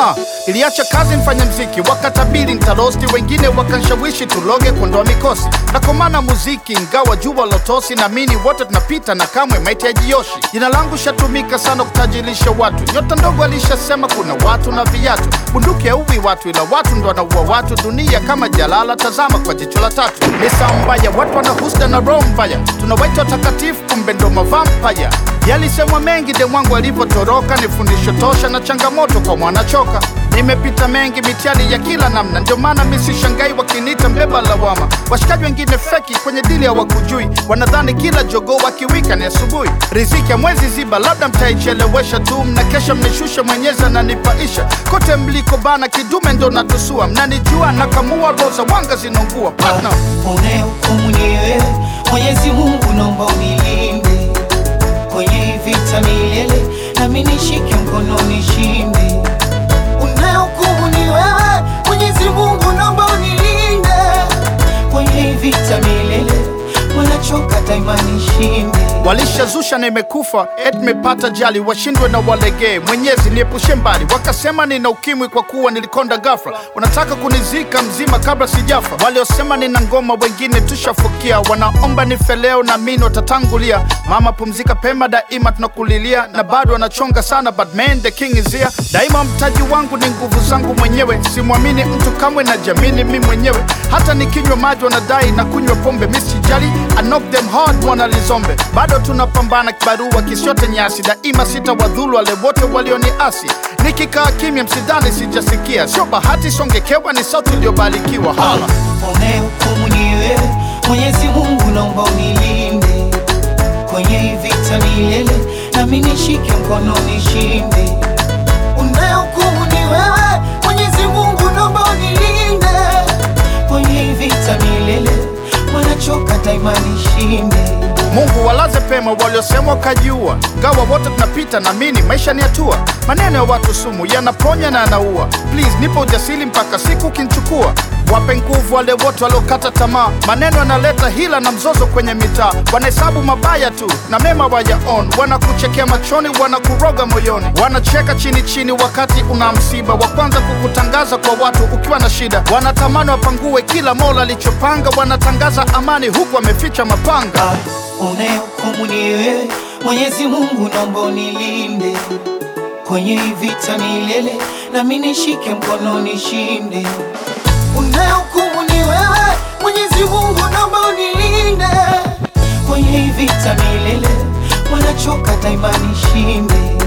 Ah, iliacha kazi mfanya mziki, wakatabiri nitarosti, wengine wakanshawishi tuloge kuondoa mikosi. Nakomana muziki ingawa jua lotosi, naamini wote tunapita na kamwe maiti ya jioshi. Jina langu shatumika sana kutajirisha watu, nyota ndogo alishasema kuna watu na viatu. Bunduki hauwi watu, ila watu ndo wanaua watu. Dunia kama jalala, tazama kwa jicho la tatu. Ni saa mbaya, watu wana husda na roho mbaya, tunawaita watakatifu, kumbe ndo mavampaya. Yalisemwa mengi de mwangu alivyotoroka, ni fundisho tosha na changamoto kwa mwanachoka. Nimepita mengi mitihani ya kila namna, ndio maana mi sishangai wakiniita mbeba lawama. Washikaji wengine feki kwenye dili hawakujui, wanadhani kila jogoo wakiwika ni asubuhi. Riziki ya mwezi ziba, labda mtaichelewesha tu, mnakesha mnishusha, mwenyezi ananipaisha. Kote mliko bana, kidume ndo natusua, mnanijua nakamua, roza wanga zinaungua partner. Unayehukumu ni wewe, Mwenyezi Mungu naomba unilinde kwenye hii vita milele, nami nishike mkono nishinde. Unayehukumu ni wewe, Mwenyezi Mungu naomba unilinde kwenye hii vita milele, wanachoka daima nishinde. Walishazusha na imekufa et mepata jali, washindwe na walegee. Mwenyezi niepushe mbali, wakasema nina ukimwi kwa kuwa nilikonda ghafla. Wanataka kunizika mzima kabla sijafa. Waliosema nina ngoma, wengine tushafukia. Wanaomba nife leo, na mimi watatangulia. Mama pumzika pema, daima tunakulilia, na bado wanachonga sana, but man the king is here. Daima mtaji wangu ni nguvu zangu mwenyewe, simwamini mtu kamwe, na jamini mi mwenyewe. Hata nikinywa maji wanadai na kunywa pombe, mi sijali, I knock them hard, wanalizombe bado tunapambana kibarua kisiote nyasi, daima sitawadhulu wale wote walioniasi. Nikikaa kimya, msidhani sijasikia, sio bahati, songekewa ni sauti iliyobarikiwa. Hala. Unayehukumu ni wewe, Mwenyezi Mungu naomba unilinde kwenye hii vita milele, nami nishike mkono nishinde. Unayehukumu ni wewe, Mwenyezi Mungu naomba unilinde kwenye hii vita milele, wanachoka daima nishinde. Mungu walaze pema waliosema wakajiua, gawa wote tunapita, naamini maisha ni hatua. Maneno ya watu sumu yanaponya na yanaua. Please nipo ujasiri mpaka siku kinchukua. Wape nguvu wale wote waliokata tamaa, maneno yanaleta hila na mzozo kwenye mitaa. Wanahesabu mabaya tu na mema wayaon, wanakuchekea machoni, wanakuroga moyoni, wanacheka chini chini wakati una msiba, wa kwanza kukutangaza kwa watu ukiwa na shida. Wanatamani wapangue kila mola alichopanga, wanatangaza amani huku wameficha mapanga. Ah, Unayehukumu ni wewe, Mwenyezi Mungu naomba unilinde kwenye hii vita milele, nami nishike mkono nishinde. Unayehukumu ni wewe, Mwenyezi Mungu naomba unilinde kwenye hii vita milele, wanachoka daima nishinde.